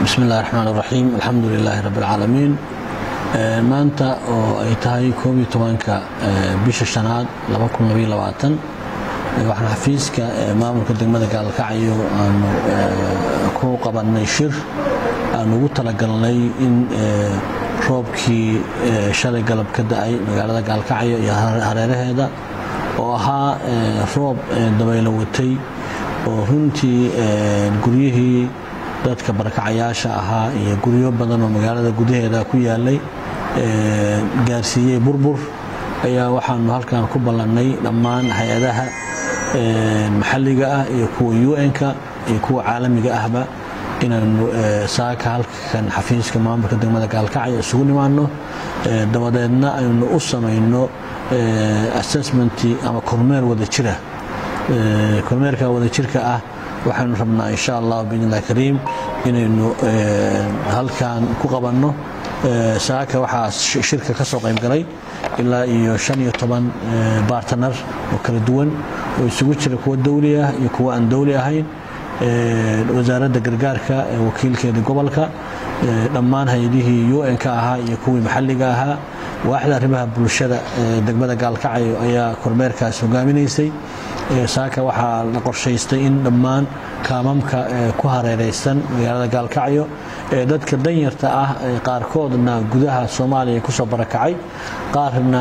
bismi illahi raxmaan iraxiim alxamdu lilaahi rabbi alcaalamiin maanta oo ay tahay koob iyo tobanka bisha shanaad waxaan xafiiska maamulka degmada gaalkacyo aanu ku qabannay shir aanu ugu talagalnay in roobkii shalay galab ka da-ay magaalada gaalkacyo iyo hareeraheeda oo ahaa roob dabaylo watay oo runtii guryihii dadka barakacayaasha ahaa iyo guryo badan oo magaalada gudaheeda ku yaalay gaarsiiyey burbur ayaa waxaanu halkan ku ballannay dhammaan hay-adaha maxalliga ah iyo kuwa un-ka iyo kuwa caalamiga ahba inaanu saaka halkan xafiiska maamulka degmada gaalkacyo isugu nimaano dabadeedna aynu u samayno assessmenti ama kormeer wada jira kormeerka wadajirka ah waxaynu rabnaa insha allah biidnillahi kariim inaynu halkan ku qabanno saaka waxaa shirka ka soo qaybgalay ilaa iyo shan iyo toban bartner oo kala duwan oo isugu jira kuwa dawli ah iyo kuwa aan dawli ahayn wasaaradda gargaarka wakiilkeeda gobolka dhammaan hay-adihii un-ka ahaa iyo kuwii maxalliga ahaa waaxda arrimaha bulshada degmada gaalkacyo ayaa kormeerkaas hogaaminaysay saaka waxaa la qorshaystay in dhammaan kaamamka ku hareeraysan magaalada gaalkacyo ee dadka danyarta ah qaarkoodna gudaha soomaaliya kusoo barakacay qaarna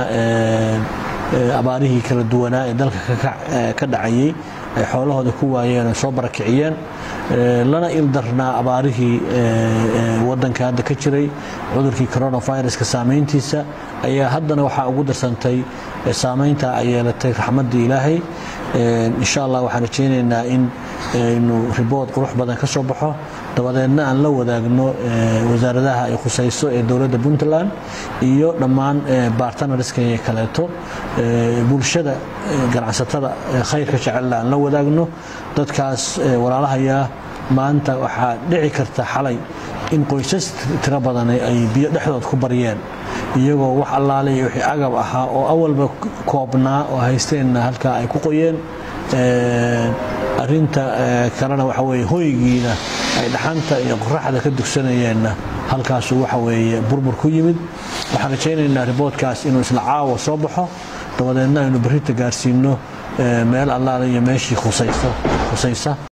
abaarihii kala duwanaa ee dalka ka dhacayay ay xoolahooda ku waayeen oo soo barakiciyeen lana ildarnaa abaarihii wadanka hadda ka jiray cudurkii coronaviruska saamayntiisa ayaa haddana waxaa ugu darsantay saamaynta ay yeelatay raxmadda ilaahay insha allah waxaan rajaynaynaa in aynu ribood qurux badan ka soo baxo dabadeedna aan la wadaagno wasaaradaha ay khusayso ee dowladda puntland iyo dhammaan bartnarska kaleeto bulshada ganacsatada khayrka jecelna aan la wadaagno dadkaas walaalahayaa maanta waxaa dhici karta xalay in qoysas tiro badan ay biyo dhexdood ku baryeen iyagoo wax allaale iyo wixii agab ahaa oo awalba koobnaa oo haysteenna halkaa ay ku qoyeen arinta kalena waxa weye hoygiina ay dhaxanta iyo qoraxda ka dugsanayeenna halkaasu waxa weeye burbur ku yimid waxaan rajaynaynaa riboodkaas inuu isla caawa soo baxo dabadeedna aynu berrita gaarsiino meel allaale iyo meeshii khusaysa